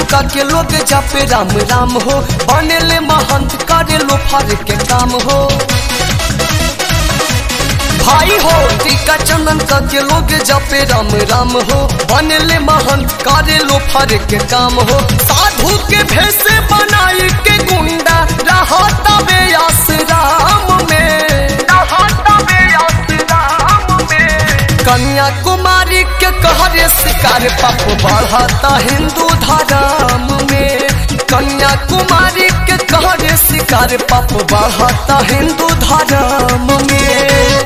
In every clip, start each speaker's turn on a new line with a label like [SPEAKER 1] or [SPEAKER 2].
[SPEAKER 1] का के लोग जापे राम राम हो बनेले महंत करे लो फर के काम हो भाई हो टीका चंदन का के लोग जापे राम राम हो बनेले महंत करे लो फर के काम हो साधु के भेष बनाई के गुंडा रहता बे आसराम में रहता बे आसराम में कन्याकुमारी के कहरे शिकार पाप बढ़ता हिंदू धर्म में कन्याकुमारी के कहरे शिकार पाप बढ़ता हिंदू धर्म में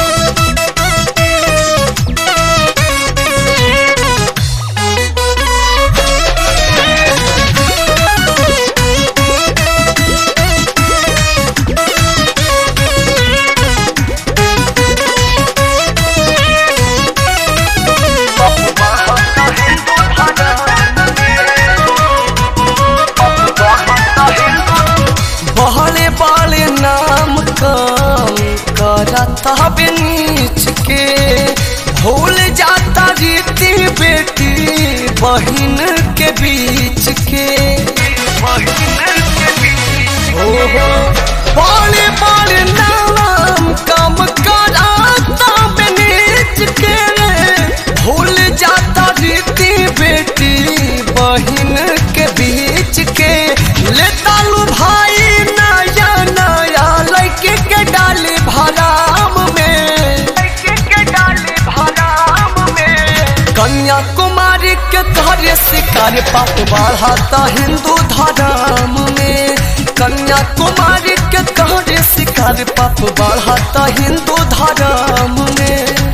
[SPEAKER 1] बहले बाले नाम काम करता बे नीच के भूल जाता रीति बेटी बहन के बीच के ओहो बाले बाले नाम काम करता बे नीच के भूल जाता रीति बेटी बहन के बीच के ले तालू भाई नया नया लड़के के डाली भराम में कन्याकुमारी के कार्य शिकार पाप बढ़ाता हिंदू धर्म में कन्याकुमारी के कार्य शिकार पाप बढ़ाता हिंदू धर्म में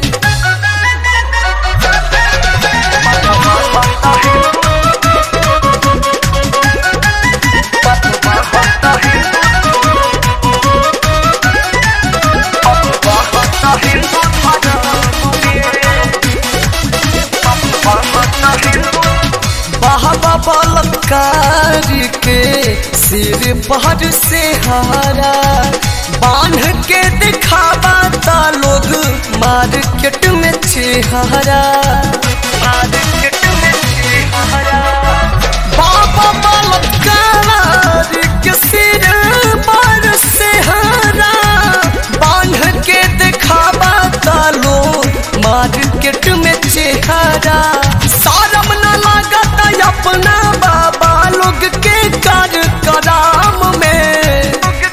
[SPEAKER 1] बाबा बलकारी के सिर पर से हारा बांध के दिखावा ता लोग मार्केट में चेहरा बाबा बलकारी के सिर पर से हारा बांध के दिखावा ता लोग मार्केट में चेहरा शरम न लागत अपना बाबा लोग के कर कराम में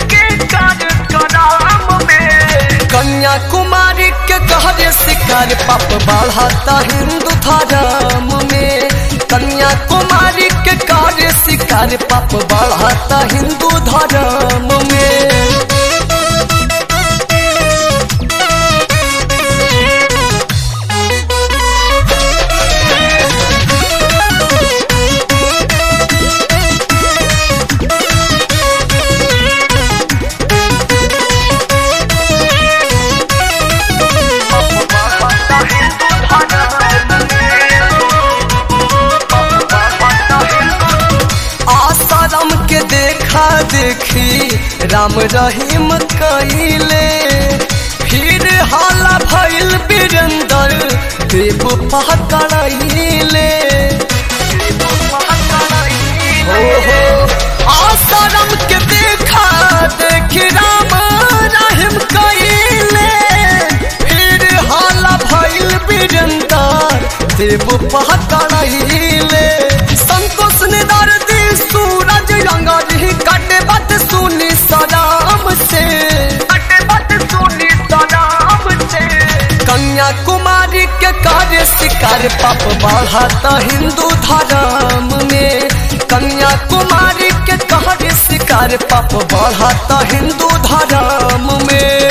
[SPEAKER 1] कन्याकुमारी के कहरे शिकार पाप बढ़ाता हिंदू धर्म में कन्याकुमारी के कार्य शिकार पाप बढ़ाता हिंदू धर्म में आसाराम के देखा देखी राम रहीम कइले फिर हाला भइल बीरंदर देव पकड़ाइले ओहो आसाराम के देखा देखी राम रहीम कइले फिर हाला भइल बीरंदर देव पकड़ाइले संतोष ने दर्दी सूरज रंगरी कटे बात सुनी सलाम से कटे बात सुनी सलाम से कन्याकुमारी के कार्य शिकार पाप बढ़ाता हिंदू धर्म में कन्याकुमारी के कार्य शिकार पाप बढ़ाता हिंदू धर्म में